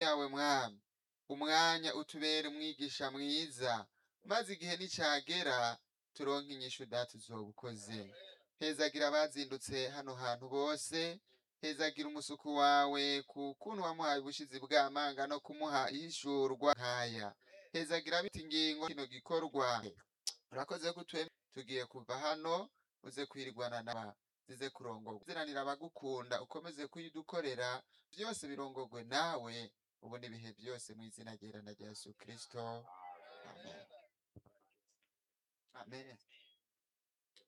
yawe mwami umwanya utubere umwigisha mwiza maze igihe nicagera turonke inyishu data uzoba ukoze hezagira abazindutse hano hantu bose hezagira umusuku wawe ku kuntu wamuhaye ubushizi bw'amanga no kumuha ihishurwa nkaya hezagira abita ingingo kino gikorwa urakoze ko utwe tugiye kuva hano uze kwirigwana naba zize kurongorwa ziranira abagukunda ukomeze kuyidukorera byose birongorwe nawe ubu n'ibihe byose mu izina ryera na rya yesu kirisito amen amen